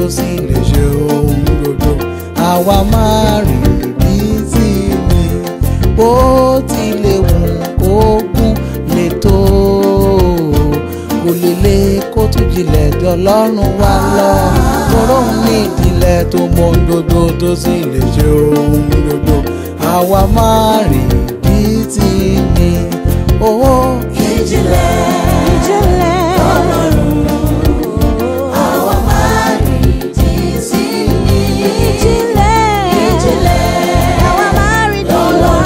tó sì lè ṣe ohun gbogbo àwa máa rí bí tí mi bó tilẹ̀ wù kó gún lè tó kò lè lè kó tún jìnlẹ̀ jọ lọ́rùn wa lọ tọrọ òun ní ìdílé tó mọ ohun gbogbo tó sì lè ṣe ohun gbogbo àwa máa rí bí tí mi owó ìjìnlẹ̀ ìjìnlẹ̀ àwa máa rí tí sí ní ìjìnlẹ̀ ìjìnlẹ̀ àwa máa rí dọ́là.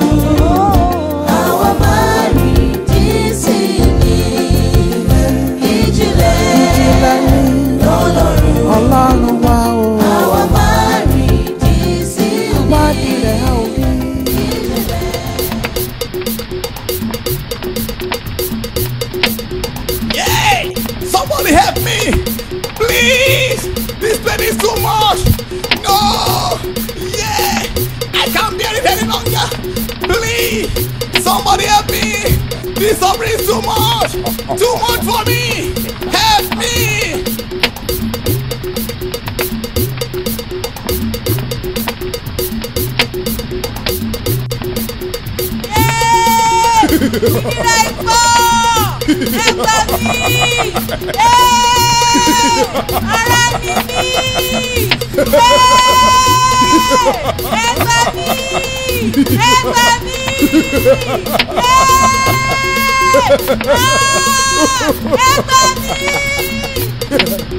àwa máa rí tí sí ní ìjìnlẹ̀ ìjìnlẹ̀ ní lọ́lọ́run ọlọ́run wa o àwa máa rí tí sí ní wádìí rẹ̀ á ò bí. Yeah! Somebody help me! Please! This pain is too much! No! Yeah! I can't bear it any longer! Please! Somebody help me! This suffering is too much! Too much for me! Help me! ìnira ìpọ̀ ẹgbà mi ara ni mí ẹgbà mi ẹgbà mi ẹgbà mi.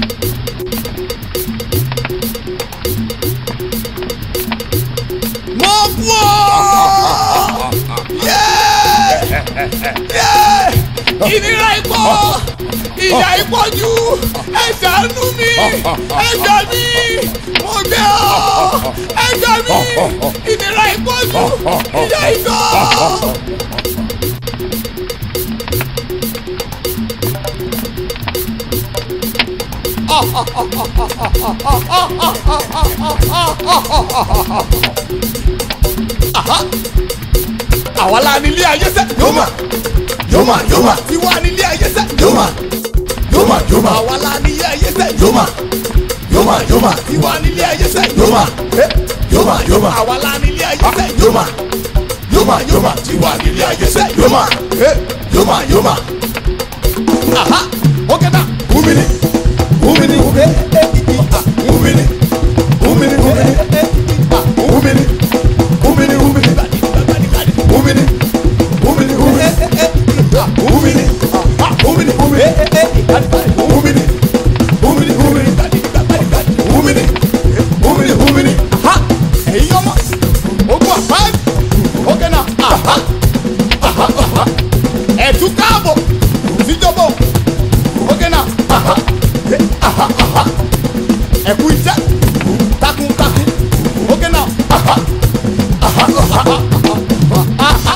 Mo kú ọ́! Yeah! Yeah! Ìnira ìpọ̀! Ìyà ìpọ̀ jù! Ẹ ṣàánú mi! Ẹ gbà mí! Mo gbé ọ́! Ẹ gbà mí! Ìnira ìpọ̀ jù! Ìyà ìpọ̀! Àwa la nílé ayé sẹ́. Yóò Yoma, Yoma, Tiwa nílé ayé sẹ́. Yoma, Yoma, Yoma, Àwa la nílé ayé sẹ́. Yoma, Yoma, Yoma, Tiwa nílé ayé sẹ́. Yoma, Yoma, Yoma, Àwa la nílé ayé sẹ́. Yoma, Yoma, Yoma, Tiwa nílé ayé sẹ́. Yoma, Yoma, Yoma, Aha! Ókè náà. Umini, Umini, Umini, Umini, Umini, Umini, Umini, Umini, Umini, Umini, Umini, Umini, Umini, Umini, Umini, Umini, Umini, Umini, Aha! Ẹ̀yin ọmọ. Ogun àpáàdì. Ókè náà. Aha! Aha! Aha! Ẹ̀tú káàbọ̀. Síjọba o. Ókè náà. Aha! Aha! Aha! Ẹ̀kú iṣẹ́. Takuntakun. Ókè náà. Aha! Aha! Aha! Aha!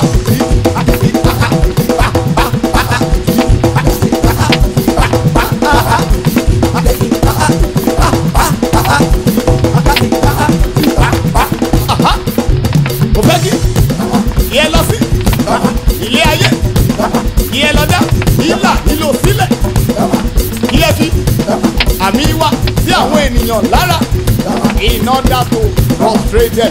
Aha! Mo fẹ́ kí ìyẹn lọ sí ilé ayé ìyẹn lọ dá ìlà ìlò sílẹ̀ ilé fi àmì wá sí àwọn ènìyàn lára in order to frustrate them.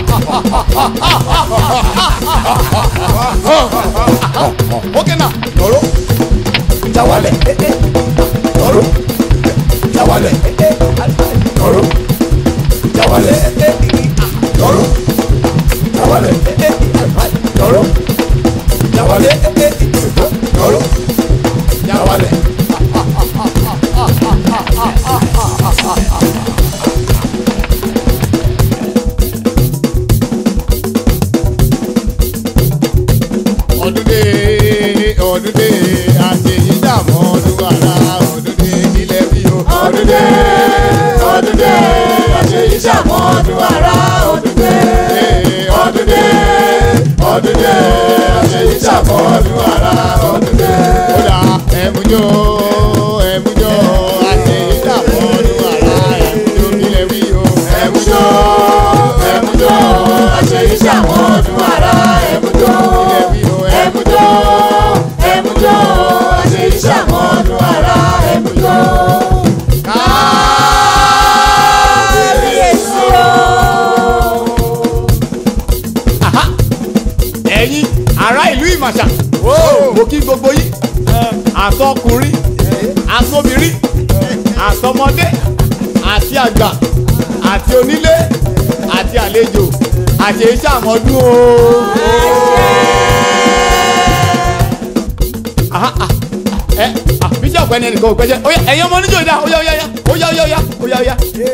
Okay now, lọ́rọ́ Jawale, Toro, Jawale, Toro, Jawale, Toro, Jawale, Toro, Jawale, Toro, Jawale. ọdún dé ọdún dé àṣeyí dààmú ọdún ara ọdún dé nílẹ̀ bí o. ọdún dé ọdún dé àṣeyí ṣàmọ́dún ara ọdún dé. àti àgbà àti onílé àti àlejò àti iṣẹ́ àmọ́dún o. Aha, ah, ẹ ah, bíṣọ̀pù ẹni ẹnìkan ò pẹ́jẹ́ ó yá ẹ̀yin ọmọ oníjó ìdá ó yá ó yá ó yá ó yá ó yá ó yá ó yá.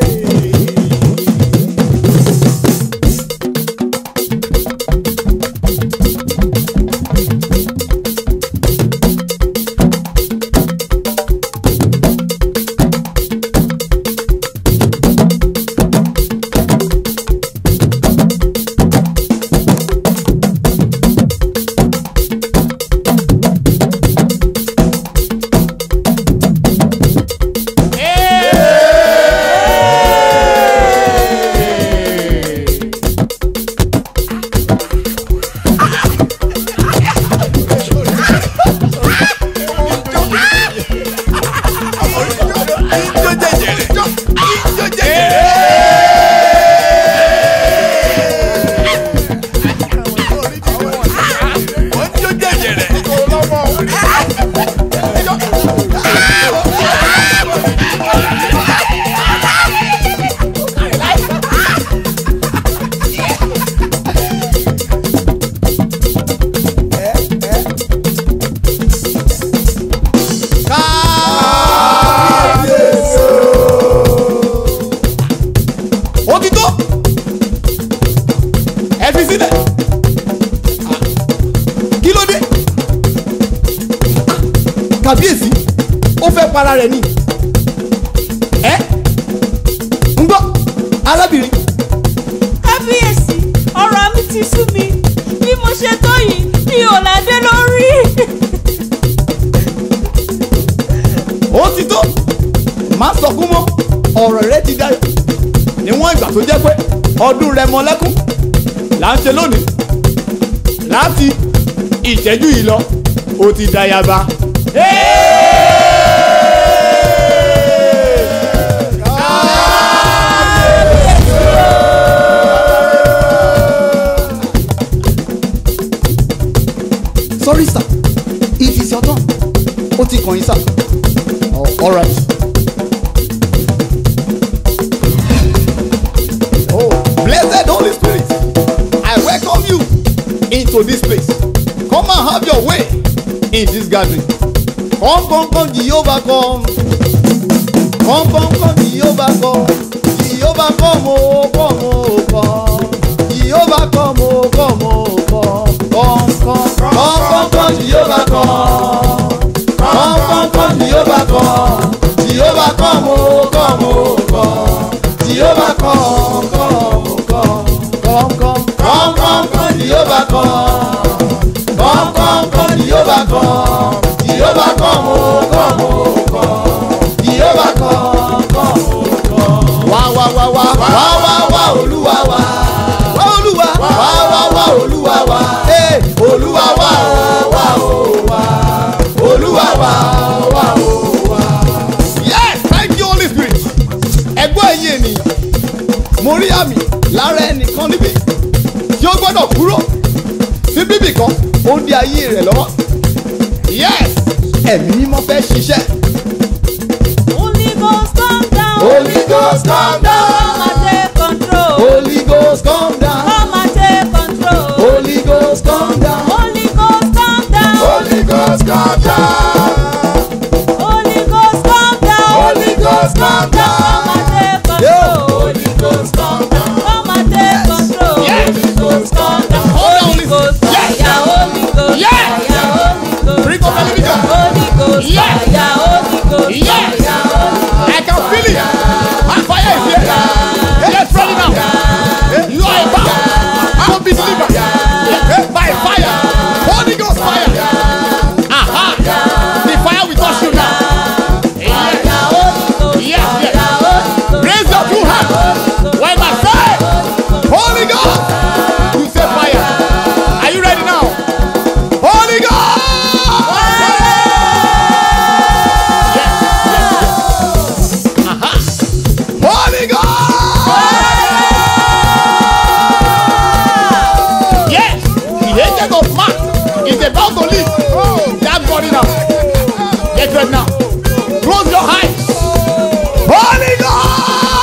ó ti tó ẹ fi sílẹ̀ kí ló dé kàbíyèsí ó fẹ́ para rẹ̀ ni ẹ ń gbọ́ arábìnrin kábíyèsí ọ̀rọ̀ mi ti sú mi bí mo ṣe tó yìí mi ò ládé lórí. ó ti tó má sọkún mọ́ ọ̀rọ̀ rẹ ti dayọ̀ níwọ̀n ìgbà tó jẹ́ pé ọdún rẹ mọ lẹ́kún là ń ṣe lónìí láti ìṣẹ́jú yìí lọ ó ti dayaba. sorry sir it is your turn ó ti kàn yín sir. Oh, all right. Oh, blessed Holy Spirit, I welcome you into this place. Come and have your way in this gathering. Come, come, come, Jehovah, come. Come, come, come, Jehovah, come. Jehovah, come, oh, come, oh, come. Jehovah, come, oh, come, oh, come. Come, come, come, come, come, Jehovah, come. Come, come, come, Jehovah, come. Jehovah, come, oh, come, oh, come. Jehovah, come, come, oh, come. Come, come, come, come, come, Jehovah, come. Come, come, come, Jehovah, come. Jehovah, come, oh, come, oh, come. Jehovah, come, come, oh, come. Wá, wá, wá, wá, wá, wá, wá, Olúwa wá. Wá, Olúwa, wá, wá, wá, Olúwa wá. Hey, Olúwa wá, oh, wá, oh, wá. Olúwa wá, wá, oh, wá. Yes, thank you Holy Spirit. Ẹgbọ́n ẹ̀yin ènìyàn, mo rí àmì lára ẹnìkan níbí tí ó gbọ́dọ̀ kúrò sí bíbì kan ó ń di ayé rẹ̀ lọ́wọ́. Yes, ẹ̀mí mímọ́ fẹ́ ṣiṣẹ́. Holy Ghost come down. Holy Ghost come down. Come and take control. Holy Ghost come down. Come and take control. Holy Ghost come down. Holy Ghost come down. Holy Ghost come down. Holy Ghost come down. Holy Ghost come down. Come and take Yeah. control. Holy Ghost come down. Come and take control. Yes. Holy Ghost come down. Hold on, Holy listen. Ghost Yes. fire. Holy Ghost Yes. fire. Holy Ghost Bring up television. Holy Ghost Yes. fire. Holy Ghost Yes. fire. Holy I can feel it. My fire is here. Let's run it now. You are a power. I will be delivered. By fire. Holy Ghost fire. Aha. The fire will touch you now. Yes. Yes, yes. Raise your two hands. When I say Holy Ghost, you say fire. Are you ready now? Holy Ghost. Yes, yes, yes. Aha. Holy Ghost. Yes, the agent of man is about to leave that body now. Get ready now. Close your eyes. Holy Ghost.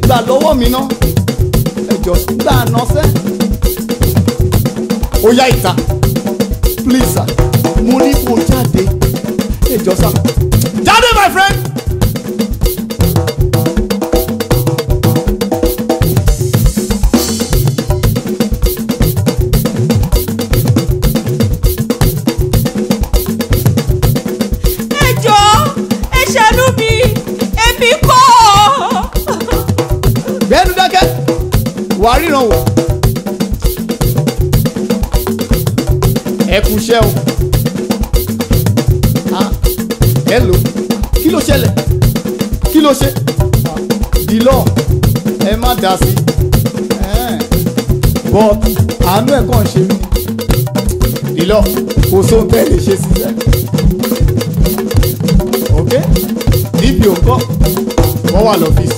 gbà lọ́wọ́ mi náà ẹjọ́ gbà náà sẹ́. ó yá ìta please sir mo ní kó jáde ẹjọ́ sá jáde my friend. ẹ jọ̀ọ́ ẹ ṣàánú mi èmi kọ́ bẹ́ẹ̀ni dákẹ́ wàá ríran wò. ẹ kú iṣẹ́ o. Ah, hello kí ló ṣẹlẹ̀ kí ló ṣe. Ah, dìlọ ẹ má dá sí. Eh, but àánú ẹ̀ kàn ṣe mí. dìlọ kò sóhun tẹ́ lè ṣe síṣẹ́. ok dpo ńkọ́ wọ́n wà lọ́fíìsì.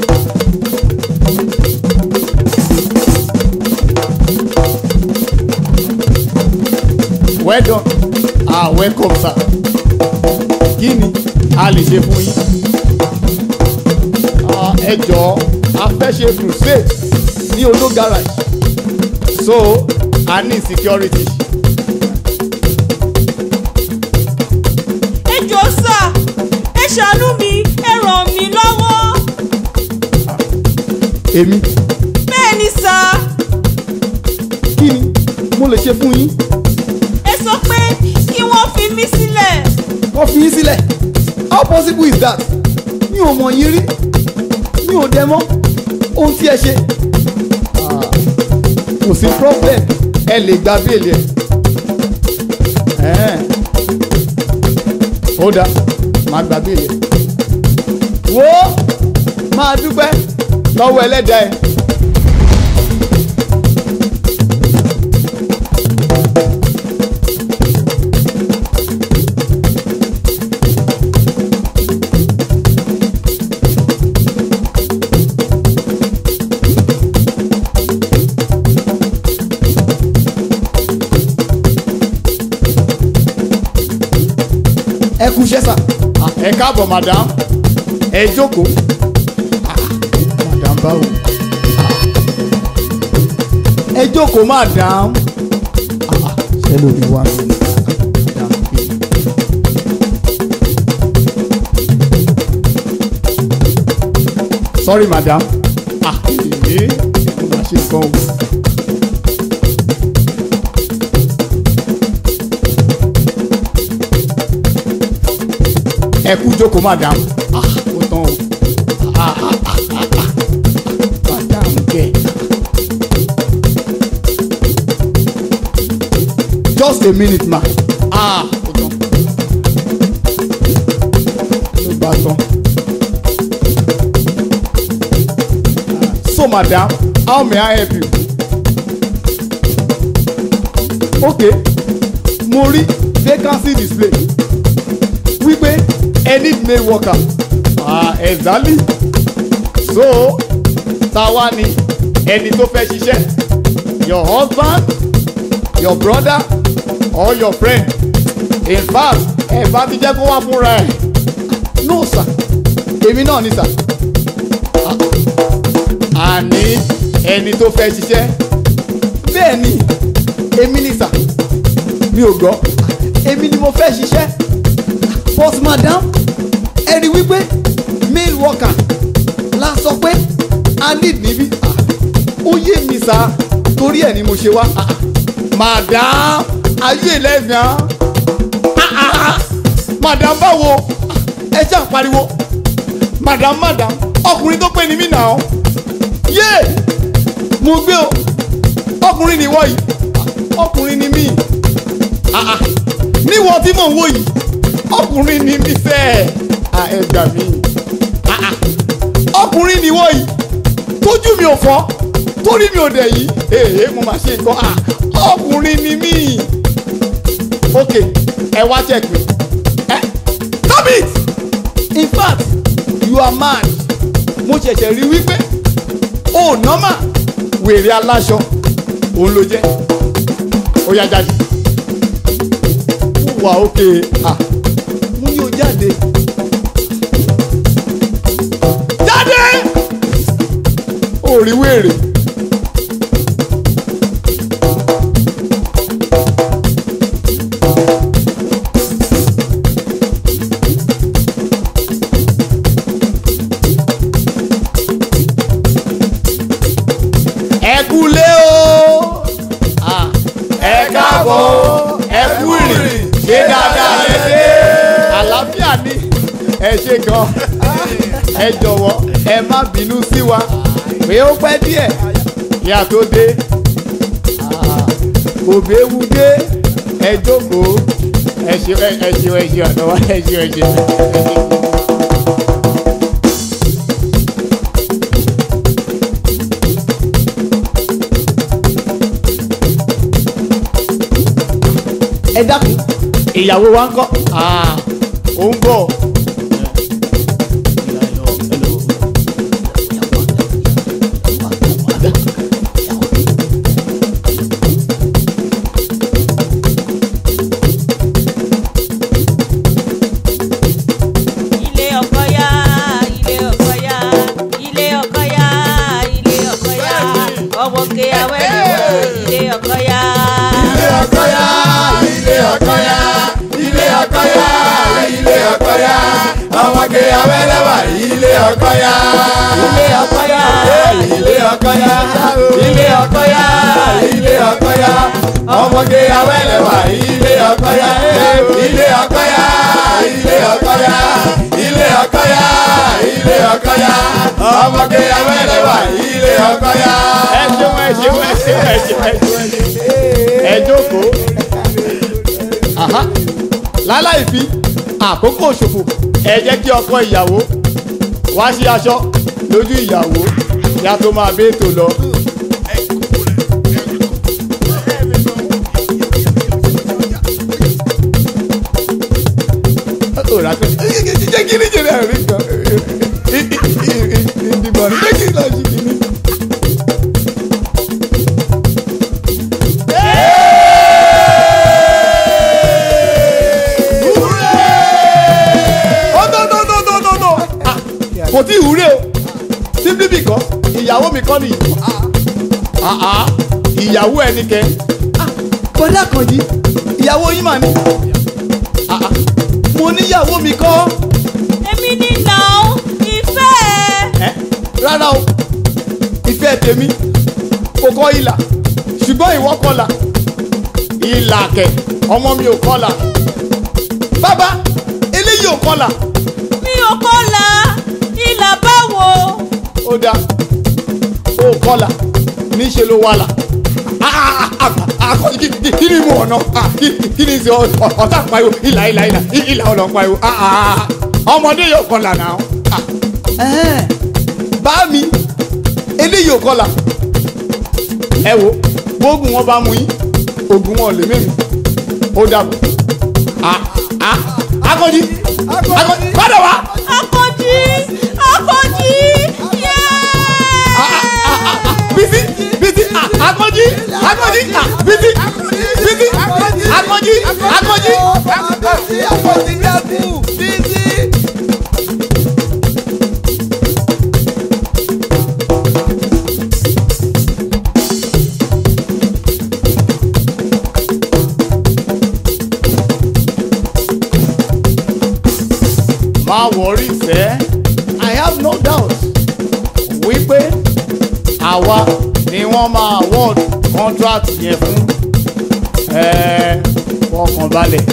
well done ah welcome sir kí ni a lè ṣe fún yín Ah, ẹ jọ̀ọ́ a fẹ́ ṣe crusade ní oló garage so a ní security ẹ jọ̀ọ́ sà ẹ ṣàánú mi ẹ ràn mí lọ́wọ́ èmi bẹ́ẹ̀ ni sà kí ni mo lè ṣe fún yín ẹ sọ pé kí wọ́n fi mí sílẹ̀ wọ́n fi yín sílẹ̀ how possible is that mi ò mọ̀ yín rí mi ò dẹ̀ mọ̀ ohun tí ẹ ṣe Ah, kò sí problem ẹ lè gba béèlì ẹ Ẹ̀hẹ́n. ó dáa máa gba béèlì ẹ wo máa dúpẹ́ lọ́wọ́ ẹlẹ́dàá ẹ. ẹ kú iṣẹ́ sà. Ah, ẹ káàbọ̀ madam ẹ jókòó. Ah, madam báwo. Ah. ẹ jókòó madam. Ah, ah, ṣé lórí wa mi ni madam pé. sorry madam. ah ee mo máa ṣe nǹkan o. ẹ kú jókòó madam ah ó tán o ah ah ah ah ah madam kẹ just a minute ma ah ó tán ló bá tán so madam how may i help you okay mo rí vacancy display wípé ẹ need male worker ah exactly so táwa ni ẹni tó fẹ́ ṣiṣẹ́ your husband your brother or your friend in fact ẹ bá ti jẹ́ kó wá fúnra ẹ̀ no sir èmi náà ni sir Ah, àní ẹni tó fẹ́ ṣiṣẹ́ bẹ́ẹ̀ ni èmi ni sir mi ò gbọ́ èmi ni mo fẹ́ ṣiṣẹ́ but madam ẹ rí wípé male worker la sọ pé a need níbí Ah, ó yé mi sá torí ẹ̀ ni mo ṣe wá Ah, ah. madam ayé lẹ́gbẹ̀ẹ́ ah ah ah madam báwo Ah, ẹ ṣáà pariwo madam madam ọkùnrin tó pé ni mí nà ọ́ yé mo gbé o ọkùnrin ni wọ́ yìí Ah, ọkùnrin ni mí ah ah níwọ̀n tí mò ń wò yìí ọkùnrin ni mí fẹ́ ah ẹ gbà mí ah ah ọkùnrin ni wọ́ yìí tójú mi ò fọ́ torí mi ò dẹ̀ yìí èèyàn mo máa ṣe nǹkan ah ọkùnrin ni mí ok ẹ wá check me ẹ stop it in fact you are mad mo ṣẹ̀ṣẹ̀ rí wípé o normal wèrè aláṣọ òun ló jẹ́ ó yá jáde wà ókè ah mo ní o jáde jáde ò rí wèrè. ẹ kúlé o Ah, ẹ káàbọ̀ ẹ kú ìrìn ṣé dáadáa lẹ dé àlàáfíà ni ẹ ṣe gan ẹ jọ̀wọ́ ẹ má bínú sí wa pé ó pẹ́ díẹ̀ kí a tó dé Ah, òbẹ́wu dé ẹ jókòó ẹ ṣe ẹ ṣe ẹ ṣe ọ̀dọ̀ wa ẹ ṣe ẹ ṣe ẹ ṣe. ẹ dákun ìyàwó wa ń kọ́ Ah, ó ń bọ̀. ilé ọkọ yá ilé ọkọ yá ilé ọkọ yá ilé ọkọ yá ọmọ kéyàwó ilé ọkọ yá. ilé ọkọ yá ilé ọkọ yá ilé ọkọ yá ilé ọkọ yá ọmọge awẹ́lẹ́wà ilé ọkọ yá ilé ọkọ yá ilé ọkọ yá ilé ọkọ yá ilé ọkọ yá ọmọge awẹ́lẹ́wà ilé ọkọ yá ilé ọkọ yá ilé ọkọ yá ilé ọkọ yá ilé ọkọ yá ọmọge awẹ́lẹ́wà ilé ọkọ yá. ẹ ṣeun ẹ ṣeun ẹ ṣeun ẹ ṣeun ẹ ṣeun ẹ jókòó. Aha. láláì fi àkókò ṣòfò ẹ jẹ́ kí ọkọ ìyàwó wá sí aṣọ lójú ìyàwó kí a tó máa bẹ́ẹ̀tò lọ. Ọ̀rọ̀ àti jẹ́ kí ní jẹ́rẹ̀ rí kan ìdìbò ní jẹ́ kí ní lọ sí kí ní. Oh, no, no, no, no, no, no. Ah, kò tí ì wúre o simply because ìyàwó mi kọ́ nìyí. Ah, ah, ìyàwó ẹni kẹ. Ah, bọ́dá kan yìí ìyàwó yín mà ní. Ah, ah, mo níyàwó mi kọ́. èmi ní nà ó ìfẹ́ ẹ̀. Ẹ́, rárá o ìfẹ́ tèmi kò kọ́ ìlà ṣùgbọ́n ìwọ kọlà ìlà kẹ̀ ọmọ mi ò kọlà bàbá eléyìí ò kọlà mi ò kọ́la ìlà báwo. ó dáa ó kọlà níṣẹ́ ló wà là akọ kí kí- kí ni mo ọ̀nà Ah, kí kí ni ṣe ọ- ọ- ọ̀tá pariwo ìlà ìlà ìlà ì- ìlà ọ̀nà pariwo Ah, ah, ah, ọmọdé yóò kọlà náà Ah, ẹ̀hẹ́n, bá mi eléyìí ò kọlà ẹ wo gbóògùn wọn bá mú yín oògùn wọn ò lè mẹ́rin ó dàbọ̀ Ah, ah, akọ́jí akọ́jí padà wá. akọ́jí akọ́jí yéé. bisi bisi ah, akọji akọji ah, bisi bisi akọji akọji. má wọrí sẹ́ i have no doubt wípé àwa ni wọ́n máa award contract yẹn fún ẹ fọkàn balẹ̀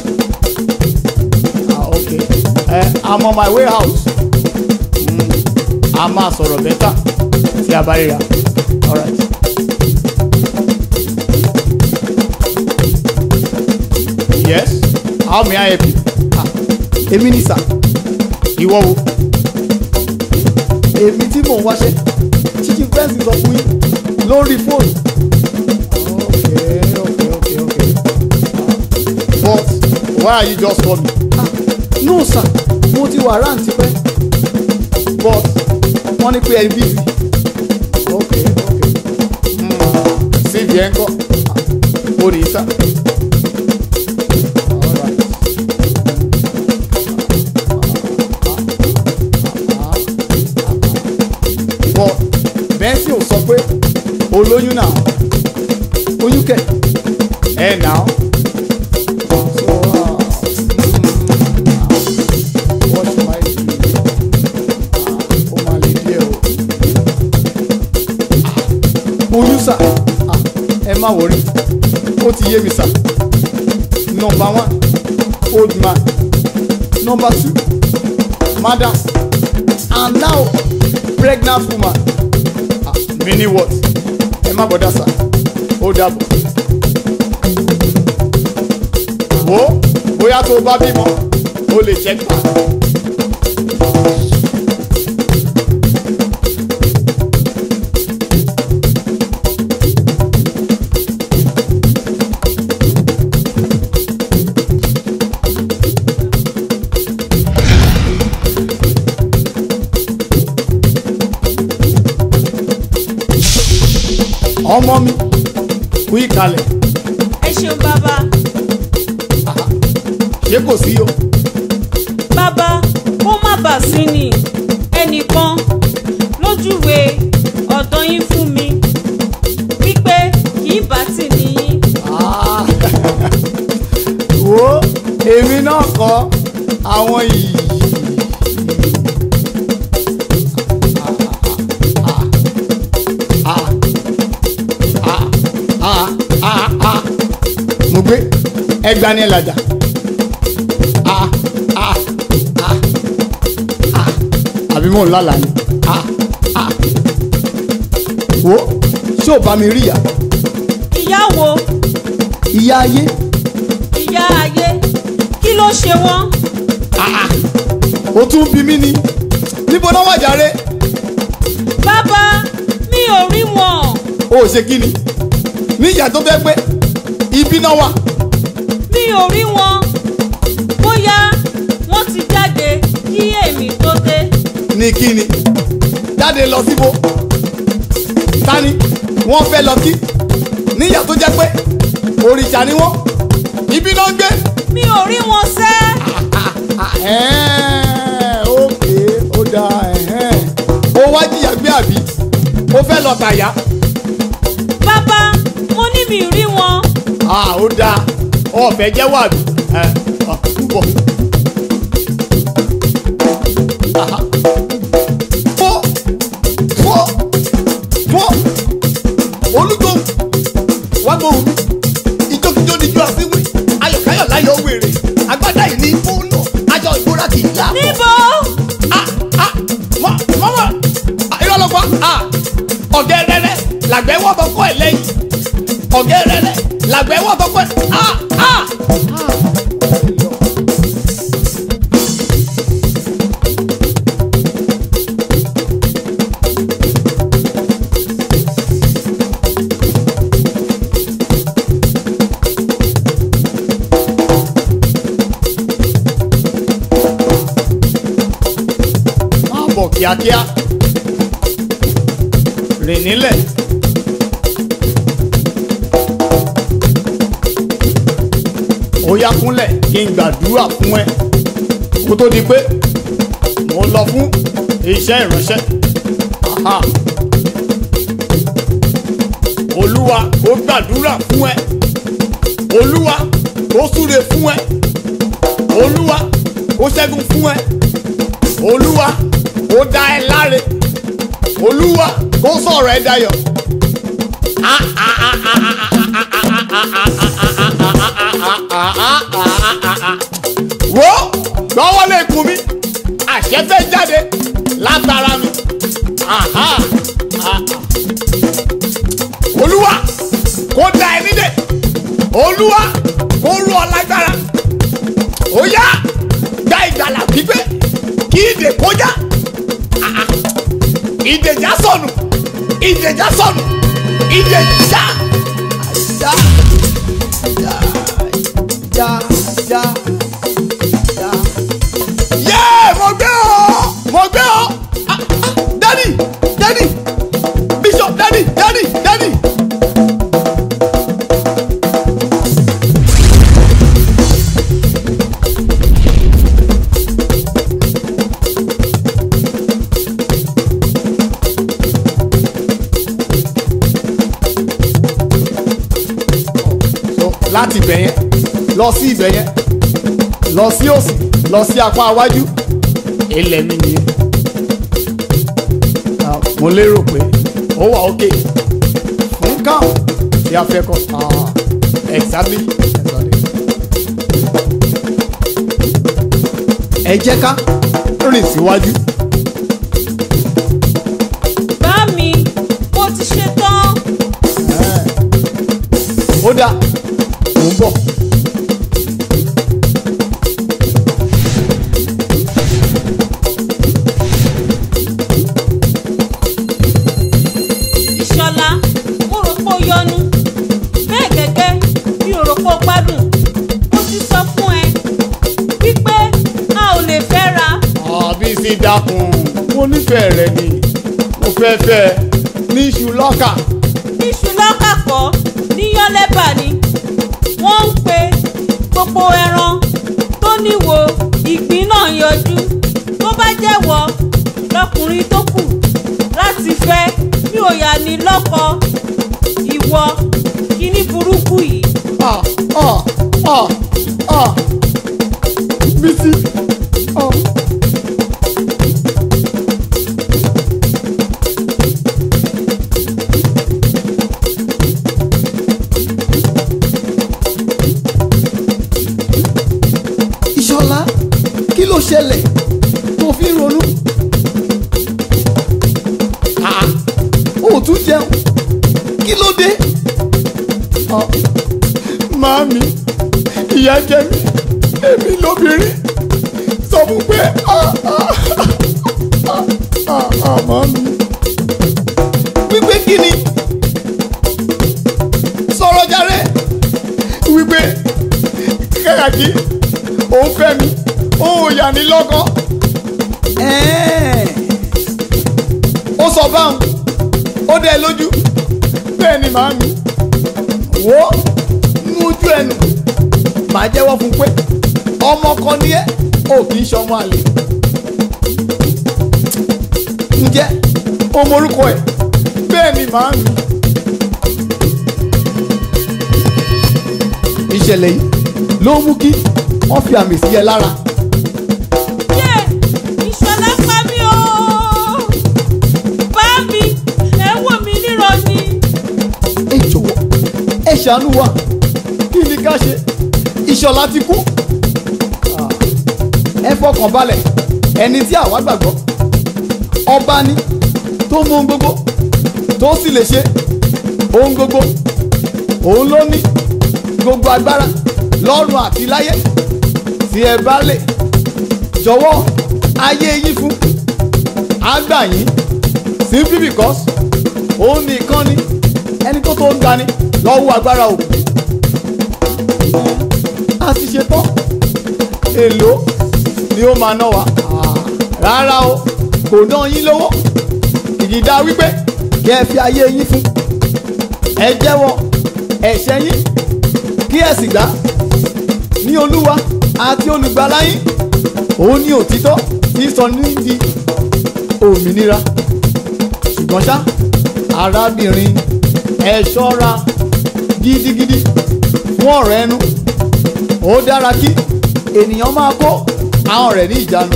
ah okay ẹ i'm on my way out mm, a máa sọ̀rọ̀ bẹ́tà tí a bá ríra alright. yes how may i help you. ah èmi ni sà ìwọ wo èmi tí mò ń wáṣẹ́ chicken fence sọ fún yín lórí fóònù. okay okay okay okay but why are you just call me. ah no sir mo ti wà ráǹtì tipẹ́ but wọ́n ní pé ẹ bí mi. okay okay síbi ẹ̀ ń kọ́ ó rí sá. Alright. but bẹ́ńsì ò sọ pé olóyún náà oyún kẹ̀ ẹ̀ náà. So, uh, what am I doing? Ah, ó máa lè díẹ̀ o. Ah, oyún sà Ah, ẹ má wọrí ó ti yé mi sà number one old man number two madam and now pregnant woman ah meaning what ẹ má bọ̀dá sà ó dàbọ̀ wo bóyá tó o bá bímọ o lè check back. ọmọ mi kú ìkàlẹ̀ ẹ ṣeun bàbá ṣé kò sí o bàbá kó má bà sí ni ẹnìkan lójúwe ọ̀dọ̀ yín fún mi wípé kì í bá tì níyín Ah, wo èmi náà kọ́ àwọn yìí. mo gbé ẹgbà ní ẹlàjà. Ah, ah, ah, ah. àbí mò ń lálàá ni. Ah, ah. wo ṣé ò bá mi rí ìyá ìyá wo ìyá ayé. ìyá ayé kí ló ṣe wọ́n ó tún bí mí ni níbo náà wà jàre bàbá mi ò rí wọn ó ṣe kí ni ní ìyá tó fẹ́ pé ibi náà wà mi ò rí wọn bóyá wọ́n ti jáde kí èmi tó dé ní kí ni jáde lọ síbo tani wọ́n fẹ́ lọ kí ní ìyá tó jẹ́ pé òrìṣà ni wọ́n ibi náà ń gbé mi ò rí wọn sẹ́ ẹ̀hẹ́n, ókè ó dáa ẹ̀hẹ́n. ó wá jìyà gbé àbí ó fẹ́ lọ tàyà bàbá mo ní mi rí wọn Ah, ó dáa ọ̀fẹ́ jẹ́wọ́ àbí ẹ̀ ọ̀ púpọ̀. Aha. Fọ́ fọ́ fọ́ olùgbòhùn wá gbòhùn mi ìjókòjó ni ijó àfiwé ayọ̀káyọ̀ láyọ̀ wèrè agbádá yìí ní fóònù aṣọ ìbora kì í là bọ̀. níbo Ah, ah, mọ mọ mọ Ah, irọ́ ló pa Ah, ọ̀gẹ́rẹ́rẹ́ làgbẹ́ wọ́ bọ́kọ́ ẹ̀ lẹ́yìn ọ̀gẹ́rẹ́rẹ́ làgbẹ́ wọ́ bọ́kọ́ ẹ̀ Ah, ah. máa bọ̀ kíákíá rìn nílẹ̀. ó yá kúnlẹ̀ kí n gbàdúrà fún ẹ kó tó di pé mo lọ fún iṣẹ́ ìránṣẹ́. Aha. olúwa ó gbàdúrà fún ẹ olúwa ó súre fún ẹ olúwa ó ṣẹ́gun fún ẹ olúwa ó dá ẹ láre olúwa kó sọ̀rọ̀ ẹ dayọ̀. wo gbọ́wọ́ lè kún mi àṣẹ fẹ́ jáde látara mi. Aha, aha. olúwa kó dá ẹ nídè olúwa kó rú ọ lágbára ó yá dá ìgbàlà pípé kí ìdè kọjá ìdèjà sọnù ìdèjà sọnù ìdèjà já já já já já. yé mo gbé ọ mo gbé ọ Ah, ah, dadi dadi bishop dadi dadi dadi. láti ibẹ̀ yẹn lọ sí ibẹ̀ yẹn lọ sí òsì lọ sí apá iwájú ilẹ̀ mi nìyẹn Ah, mo lérò pé ó wà ókè fún káwọn tí a fẹ́ kọ́ Ah, exactly exactly. ẹ jẹ́ ká rìn síwájú. bá mi mo ti ṣe tán. ó dáa mò ń bọ̀. ìṣọlá mo rò pé ó yọnu bẹ́ẹ̀ gẹ́gẹ́ mi ò rò pé ó gbádùn mo ti sọ fún ẹ wípé a ò lè fẹ́ra àbí sí dákun mo nífẹ̀ẹ́ rẹ ni mo fẹ́ fẹ́ ẹ ní iṣu lọ́kà. níṣu lọ́kàkọ́ níyọ́lẹ́bà ni wọ́n ń pe gbogbo ẹran tó níwo ìgbín náà yọjú tó bá jẹ́wọ́ lọkùnrin tó kù láti fẹ́ mi ò yà ní lọ́kọ ìwọ kíní burúkú yìí. Ah, ah, ah, ah. Bísí. ah. Ìṣọ̀lá kí ló ṣẹlẹ̀ tó fi ń ronú? Ah, ó tún jẹun kí ló dé? Ah, Màámi, ìyá jẹ mí, èmi lóbìnrin, sọ fún pé ah, ah, ah, ah, ah, màámi. Wípé kí ni? Sọ̀rọ̀ jàre. Wípé kàkàkí òun fẹ́ mi, òun ò yà ní lọ́kàn. Ó sọ báwọn, ó dẹ lójú, bẹ́ẹ̀ ni màámi wo nú ojú ẹnu màá jẹ́wọ́ fún pé ọmọ kan ní ẹ́ ò kì í ṣọmọ àlè. ǹjẹ́ o morúkọ ẹ̀ bẹ́ẹ̀ ni màá mi. ìṣẹ̀lẹ̀ yìí ló mú kí wọ́n fi àmì sí ẹ lára. yé ìṣọ̀lá pa mí o bá mi ẹ wò mí níran ni. ẹ jọ̀wọ́ ẹ ṣàánú wa kí ni ká ṣe ìṣọ̀lá ti kú. Ah, ẹ fọkàn balẹ̀ ẹni tí àwa gbàgbọ́ ọba ni tó mú ohun gbogbo tó sì lè ṣe ohun gbogbo òun ló ní gbogbo agbára lọ́run àti láyé tí ẹ bá lè jọ̀wọ́ ayé yín fún àgbà yín simply because òun nìkan ni ẹni tó tó ń gbani lọ́wọ́ agbára òkú. a ti ṣe tán èlò ni ó máa ná wa rárá o kò ná yín lówó ìdìdá wípé kí ẹ fi ayé yín fún ẹ jẹ́wọ́ ẹ̀ṣẹ̀ yín kí ẹ sì gbà ní olúwa àti olùgbàlà yín òun ní òtítọ́ tí sọ ní di òmìnira ṣùgbọ́n ṣá arábìnrin ẹ ṣọ́ra gidigidi fún ọ̀rọ̀ ẹnu ó dára kí ènìyàn máa kó àwọn rẹ̀ ní ìjánu.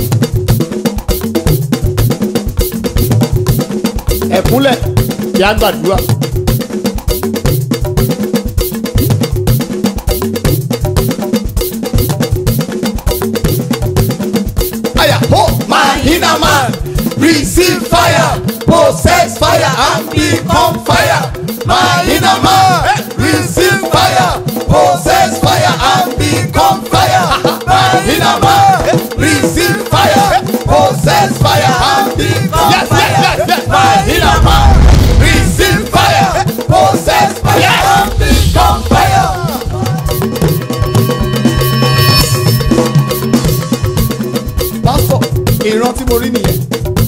ẹ̀kúnlẹ̀ kí á gbàdúrà. Aya ho my inner man receive fire possess fire and become fire. My inner man receive fire possess fire and become fire. My inner man receive fire possess fire and become yes, fire. Yes, yes, yes. My inner man receive fire possess fire yes. and become fire. pásítọ̀ ìran tí mo rí nìyẹn.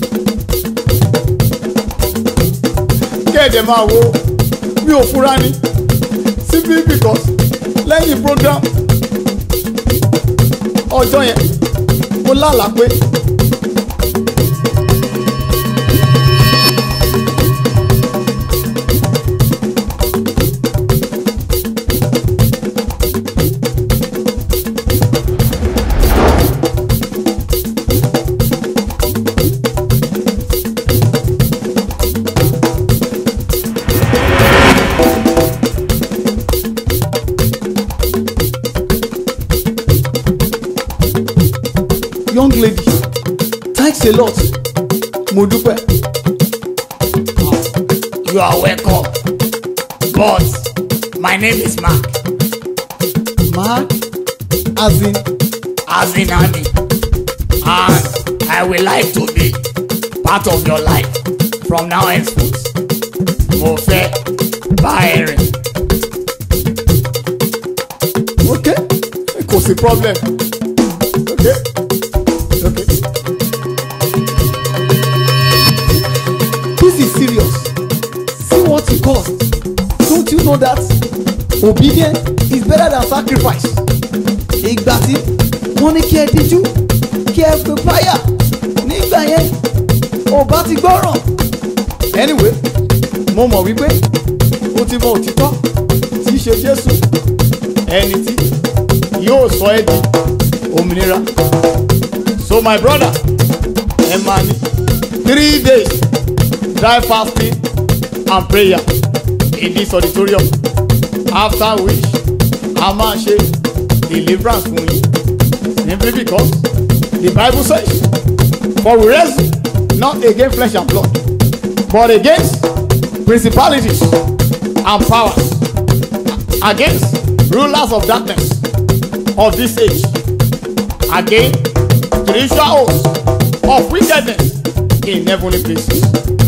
kéde máa wo mi ò fura ni simply because lẹ́yìn program ọjọ́ yẹn mo lálàá pé lady thanks a lot mo dúpẹ́. You are welcome. But my name is Mark, mark as in as in Andy. And I would like to be part of your life from now henceforth. Mo fẹ́ bá ẹ rìn. okay kò sí problem okay okay. this is serious see what it cost don't you know that obedience is better than sacrifice. ìgbà tí wọ́n ní kí ẹ díjú kí ẹ pè fáyà nígbà yẹn ò bá ti gbọ́ràn. anyway mo mọ̀ wípé o ti mọ òtítọ́ tí í ṣe jésù ẹni tí yóò sọ ẹ́ di òmìnira. so my brother ẹ máa ní three days dry fasting and prayer in this auditorium after which a máa ṣe deliverance fún yín simply because the bible says for we wrestle not against flesh and blood but against principalities and powers against rulers of darkness of this age against spiritual hosts of wickedness in heavenly places.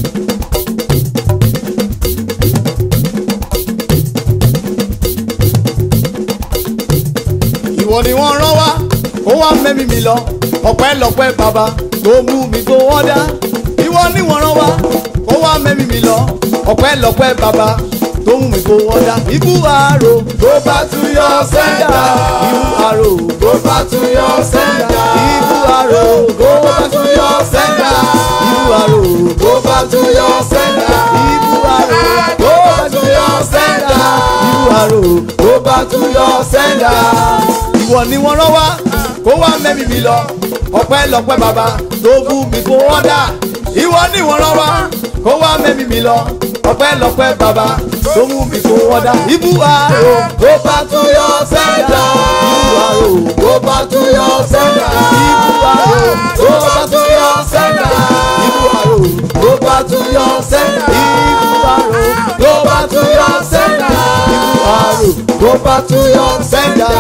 ìwọ ni wọ́n rán wá ó wá mẹ́mí mi lọ ọpẹ́lọpẹ́ bàbá tó mú mi tó wọ́n dá ìwọ ni wọ́n rán wá ó wá mẹ́mí mi lọ ọpẹ́lọpẹ́ bàbá tó mú mi tó wọ́n dá ibú àrò tó bá tún yọ sẹ́ńdà ibú àrò tó bá tún yọ sẹ́ńdà ibú àrò tó bá tún yọ sẹ́ńdà ibú àrò tó bá tún yọ sẹ́ńdà ibú àrò tó bá tún yọ sẹ́ńdà ibú àrò tó bá tún yọ sẹ́ńdà ìwọ ni wọ́n rán wá kó wá mẹ́mí mi lọ ọpẹ́lọpẹ́ bàbá tó fún mi kó wọ́n dà ìwọ ni wọ́n rán wá kó wá mẹ́mí mi lọ ọpẹ́lọpẹ́ bàbá tó mú mi kó wọ́n dà ibú àrò tó bá tún yọ sẹ́ńdà ibú àrò tó bá tún yọ sẹ́ńdà ibú àrò tó bá tún yọ sẹ́ńdà ibú àrò tó bá tún yọ sẹ́ńdà ibú àrò tó bá tún yọ sẹ́ńdà ibú àrò tó bá tún yọ sẹ́ńdà.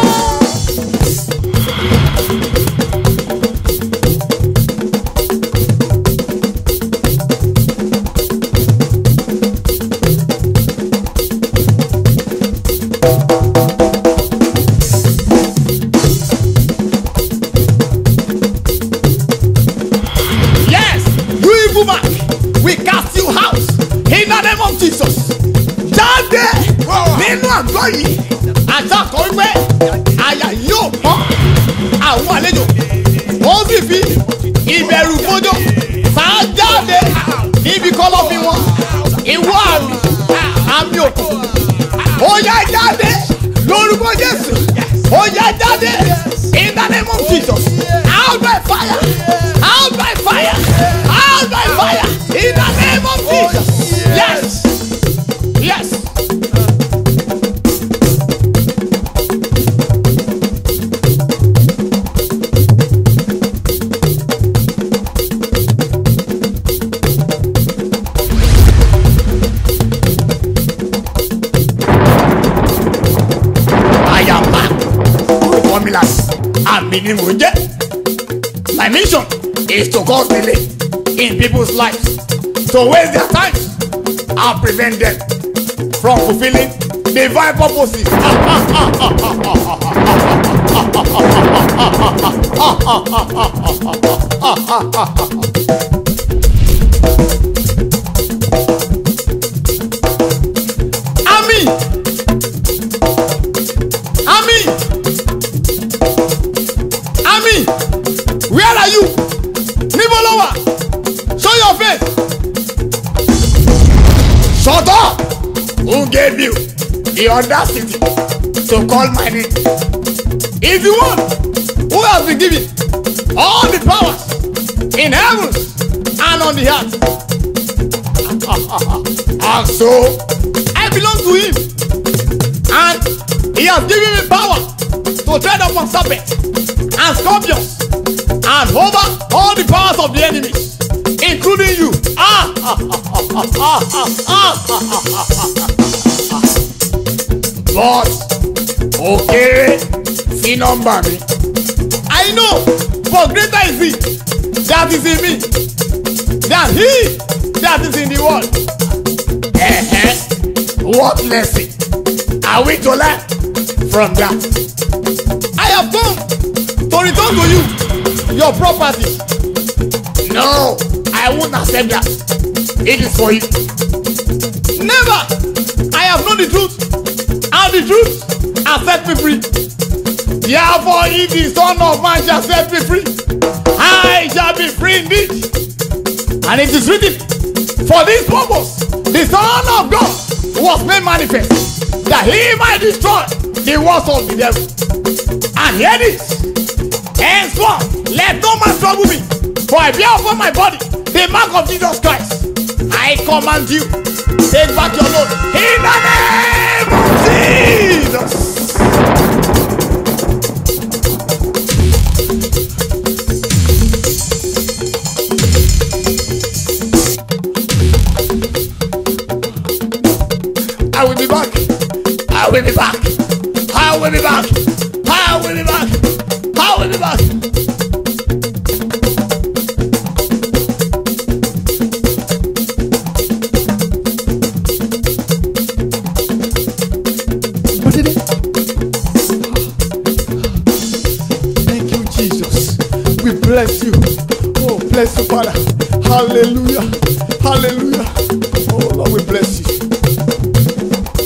Yes, you evil man, we cast you out in the name of Jesus. Jáde nínú àgọ́ yìí, àtàkọ́ wípé àyà yóò pọ́n àwọn àlejò. Ó sì fi ìbẹ̀rù fójó sáá jáde níbi kọ́lọ́fín wọn. Ìwọ àmì, àmì òkú. Ó yá jáde lórúkọ Jésù. Ó yá jáde in the name of Jesus. Out by fire. Out by fire. Out by fire. In the name of Jesus. Yes. Yes. I am back. Formulas. Àmì ni mò ń jẹ́. My mission is to cause delay in people's lives to waste their time and prevent them from fulfilling divine purposes. Ami! Ami! Ami! Where are you? Níbo ló wà? Show your face. Shut up! Who gave you the audacity to call my name? If you want, who has been given all the powers in heaven and on the earth? and so, I belong to him. And he has given me power to tread upon serpents and scorpions and over all the powers of the enemies, including you. Ah, ah, ah, ah, ah, ah, ah, ah, ah, ah. But okay, sí nọ́mbà mi. I know, but greater is he that is in me than he that is in the world. Eh-eh. What lesson are we to learn from that? I have come to return to you your property. No, I won't accept that. It is for you. Never. I have known the truth, and the truth has set me free. Therefore, if the Son of Man shall set me free, I shall be free indeed. And it is written, for this purpose, the Son of God was made manifest, that he might destroy the works of the devil. And hear this, henceforth, let no man trouble me, for I bear upon my body the mark of Jesus Christ. I command you, take back your load in the name of Jesus. I will be back. I will be back. I will be back. I will be back. I will be back. What did it? Thank you, Jesus. We bless you. Oh, bless you, Father. Hallelujah. Hallelujah. Oh, Lord, we bless you.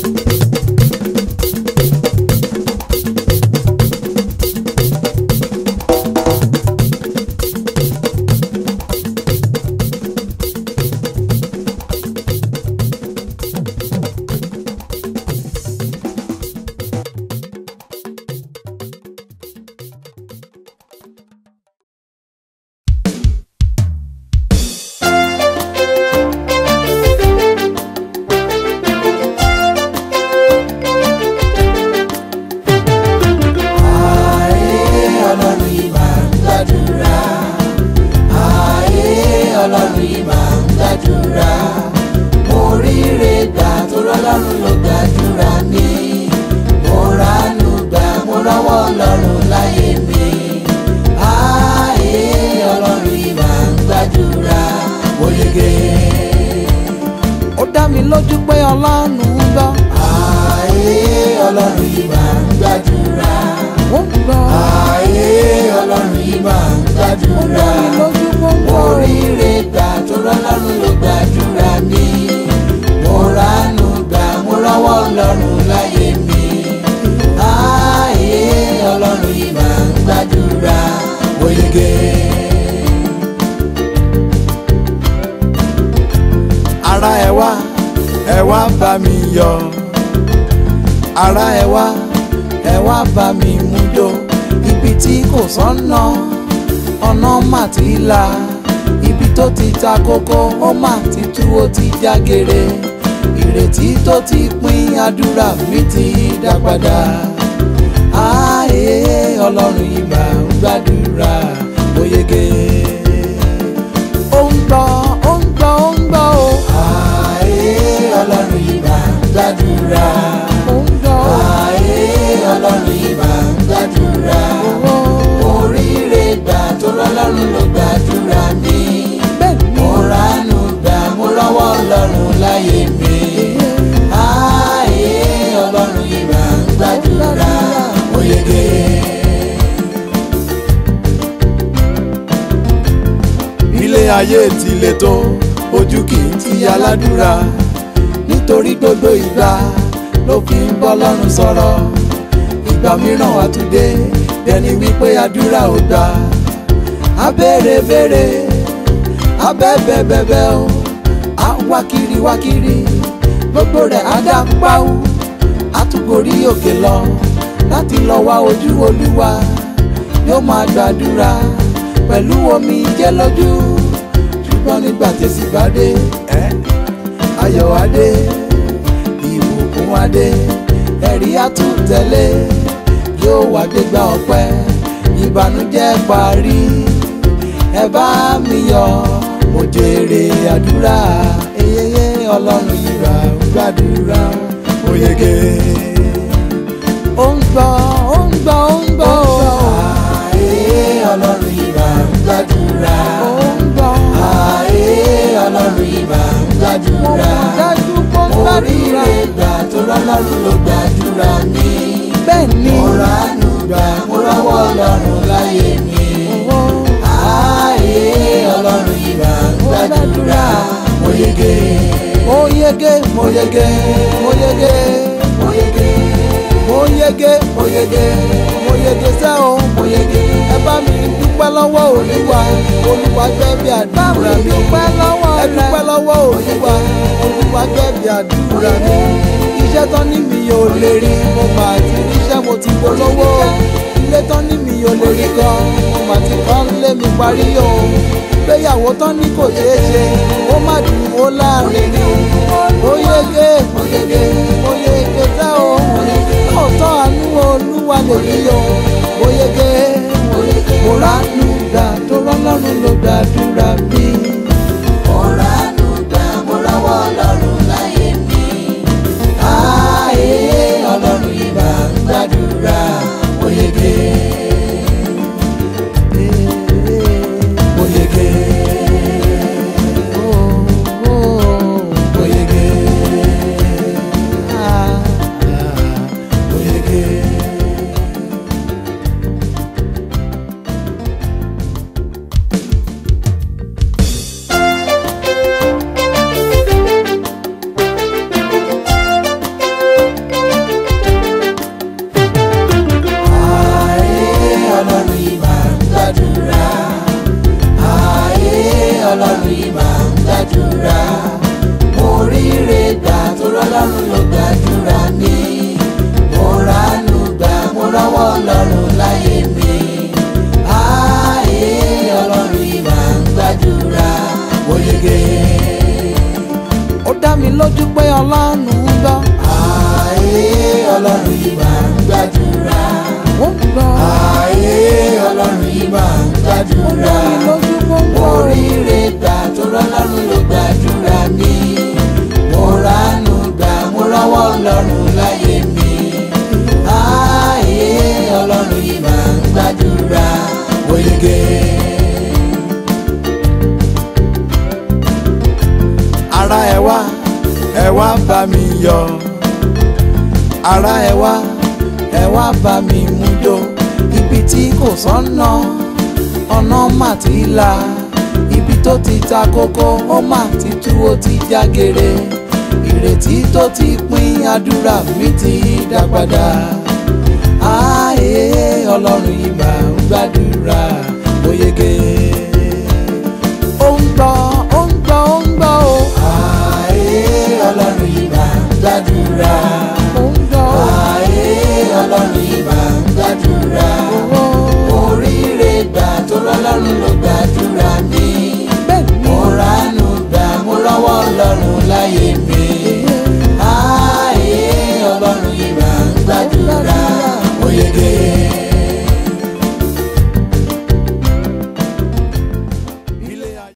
ọlọ́run yìí máa ń gbàdúrà ààyè ọlọ́run yìí máa ń gbàdúrà mo ríre gbà tó rọlọ́run ló gbàdúrà mi mo ránú gbà mo rọ́wọ́ ọlọ́run láyé mi ààyè ọlọ́run yìí máa ń gbàdúrà mo yege. ó dá mi lójú pé ọlọ́run ń gbọ́. ààyè ọlọ́run yìí máa ń gbàdúrà ó ń gbọ́. ààyè ọlọ́run yìí máa ń gbàdúrà. oríire gbà tó rọ́lọ́run ló gbàdúrà mi. mo ránú gbà mo rọ́wọ́ ọlọ́run láyé mi. ààyè ọlọ́run yìí máa ń gbàdúrà. mo yege. ara ẹ wá ẹ wá bá mi yọ̀ ara ẹ wá ẹ wá bá mi mú jó ibi tí kò sọ́nà ọ̀nà mà ti là ibi tó ti ta kókó ó mà ti tú ó ti já gere ìrètí tó ti pín àdúrà mi ti dá padà ààyè ọlọ́run yìí máa ń gbàdúrà ó yege. ó ń gbọ́ ó ń gbọ́ ó ń gbọ́ o. ààyè ọlọ́run yìí máa ń gbàdúrà. ó ń gbọ́ ààyè ọlọ́run yìí máa ń gbàdúrà. oríire gbà tó rọlọ́run ló gbàdúrà mi. mo ránú gbà mo rọ́wọ́ ọlọ́run láyé mi. ààyè ọlọ́run yìí máa ń gbàdúrà. ó yege. ilé ayé ti le tó ojú kì í ti aládùúrà nítorí gbogbo ìgbà ló fi ń bọ́ lọ́rùn sọ̀rọ̀ ìgbà mìíràn wà tún dé ẹni wípé àdúrà ò gbà á béèrè béèrè á bẹ́ẹ̀ bẹ́ẹ̀ o á wá kiri wá kiri gbogbo rẹ̀ á dá páwó á tún gorí òkè lọ láti lọ wá ojú olúwa yóò máa gbàdúrà pẹ̀lú omi jẹ́ lójú ṣùgbọ́n nígbà tẹ̀sí bá dé ẹ́ ayọ̀ wá dé ìbùkún wá dé ẹ̀rí àtúntẹ̀lé yóò wá gbégbá ọpẹ́ ìbànújẹ́ parí ẹ bá mi yọ̀ mo jèrè àdúrà eyeye ọlọ́run ìgbà ń gbàdúrà mo yege. ó ń gbọ́ ó ń gbọ́ ó ń gbọ́ Ààyè ọlọ́run ìbà ń gbàdúrà. ó ń gbọ́ Ààyè ọlọ́run ìbà ń mo gbàdúrà. mọ̀ dájú pé ó ń Oríire gbàdúrà gbà tó rọ́lọ́run ló gbàdúrà mi. bẹ́ẹ̀ ni Mo ránú gbà mo rọ́wọ́ ọlọ́run láyé mi. owó Ààyè ọlọ́run ìbà ń gbàdúrà. Mo yege. mo yege mo yege mo yege Mo yege. mo yege mo yege mo yege sẹ́ o Mo yege. ẹ bá mi dúpẹ́ lọ́wọ́ olúwa olúwa gbẹ́ bí àdúrà mi dúpẹ́ lọ́wọ́ ẹ dúpẹ́ lọ́wọ́ olúwa olúwa gbẹ́ bí àdúrà mi iṣẹ́ tán ní mi ò lè rí mo mà ti ríṣẹ́ mo ti polówó ilé tán ní mi ò lè rí gan mo mà ti kọ́ lé mi parí o gbéyàwó tán ní kò ṣeé ṣe ó má dùn ó láàrin ni ó yege mo yege mo yege sẹ́ o lóòótọ́ àánú olúwa lè rí o mo yege mo ránú gbà tó rọ́lọ́run ló gbàdúrà mi. Mo ránú gbà mo rọ́wọ́ ọlọ́run láyé mi. Ààyè ọlọ́run ìbà ń gbàdúrà. Mo yege. Mo yege. Mo yege. Mo yege. Ààyè ọlọ́run ìbà ń gbàdúrà. Ààyè ọlọ́run ìbà ń gbàdúrà. Mo ríre gbà tó rọ́lọ́run ló gbàdúrà mi. Mo ránú gbà mo rọ́wọ́ ọlọ́run láyé mi. Ààyè ọlọ́run ìbà ń gbàdúrà. Mo yege. ó dá mi lójú pé ọlọ́run ń gbọ́ Ààyè ọlọ́run ìbà ń gbàdúrà. ó ń gbọ́ Ààyè ọlọ́run ìbà ń ó dá gbàdúrà. mi lójú pé ó ń gbọ́ Oríire gbà tó rọ́lọ́run ló gbàdúrà mi. Mo ránú gbà mo rọ́wọ́ ọlọ́run láyé mi. Ààyè ọlọ́run ìbà ń gbàdúrà. Mo yege. ara ẹ wá ẹ wá bá mi yọ̀ ara ẹ wá ẹ wá bá mi mú jó ibi tí kò sọ́nà ọ̀nà mà ti là ibi tó ti ta kókó ó mà ti tú ó ti já gere ìrètí tó ti pín àdúrà mi ti dá padà ààyè ọlọ́run ìgbà ń gbàdúrà ó yege ó ń gbọ́